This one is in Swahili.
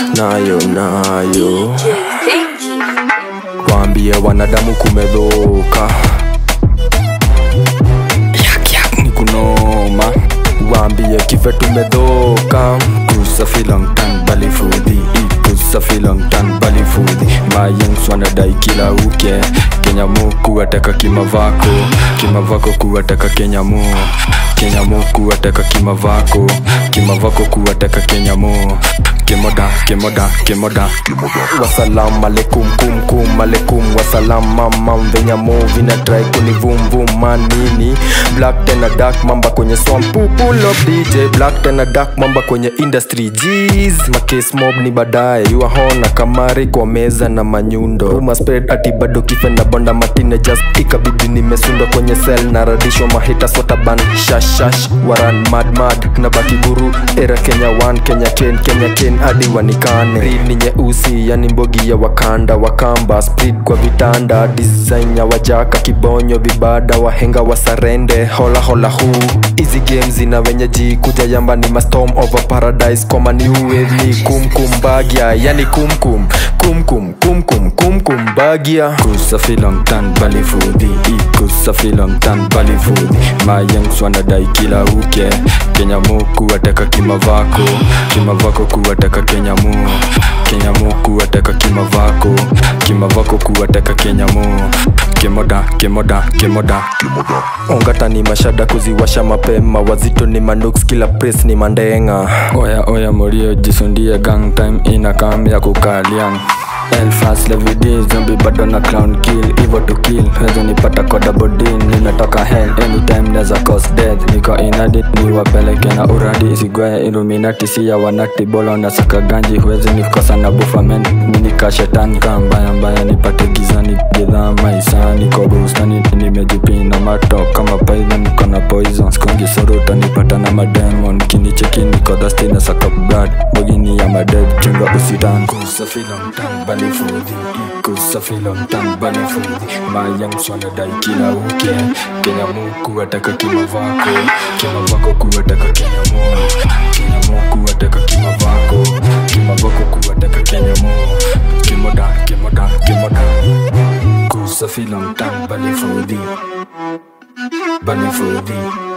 nayo nayo waambie wanadamu kumedhoka Yak, yak, ni kunoma waambie kife tumedhoka kusafilantan balifudhi kusafilantan balifudhi mayengs wanadai kila uke kenya mu kuwateka kimavako kimavako kuwateka kenya mu kenya mu kuwateka kimavako kimavako kuwateka kenya mu kemoda kemoda kemoda wasalam alaikum kum kum alaikum wasalam mamam venya movi na try kuni vum vum manini black tena dark mamba kwenye swamp pull up dj black tena dark mamba kwenye industry jeez makes mob ni baadaye yuahona kamari kwa meza na manyundo Rumor spread ati bado kife na bonda matine just ikabidi nimesundwa kwenye cell na radisho mahita sotaban shashash waran mad mad na baki guru era kenya 1 kenya 10 kenya 10 hadi wanikane Real ni nyeusi yani mbogi ya wakanda wakamba split kwa vitanda design ya wajaka kibonyo vibada wahenga wasarende hola hola hu hizi games zina wenyeji kuja yamba ni mastorm over paradise koma ni uwevni kumkum bagya yani kumkum kumkum kumkum kumkum bagya kusafilongtan balifudhi kusafilongtan balifudhi mayengs wanadai kila uke kenya mu kuwateka kimavako kimavako kuwateka kenya mu kenya mu kuwateka kimavako kimavako kuwateka kenya mu kemoda kemoda kemoda ongata ni mashada kuziwasha mapema wazito ni manuks kila press ni mandenga oya oya morio jisundie gang time ina kam ya kukaliang Elfast Levidy zombie bado na clown kill Evo to kill Weza nipata kwa double D Nimetoka hell anytime neza cause death Niko inadit ni wapeleke na uradi Isigwaye illuminati siya wanati Bolo na saka ganji Huwezi nikosa na bufa men Minika shetani kaa mbaya mbaya Nipate gizani Gidhaa maisha Niko bustani Nimejipina mato Kama python niko na poison Skongi soruta nipata na mademon Kinicheki niko dusty na saka blood Bogini ya maded Chunga usitan Kusafilong balifudhi kusafilong balifudhi mayangs wanadai kila uke kenya mu kuwataka kimavako kimavako kuwataka kenya mu kenya mu kuwataka kimavako kimavako kuwataka kenya mu kimoda kimoda kimoda kusafilong balifudhi balifudhi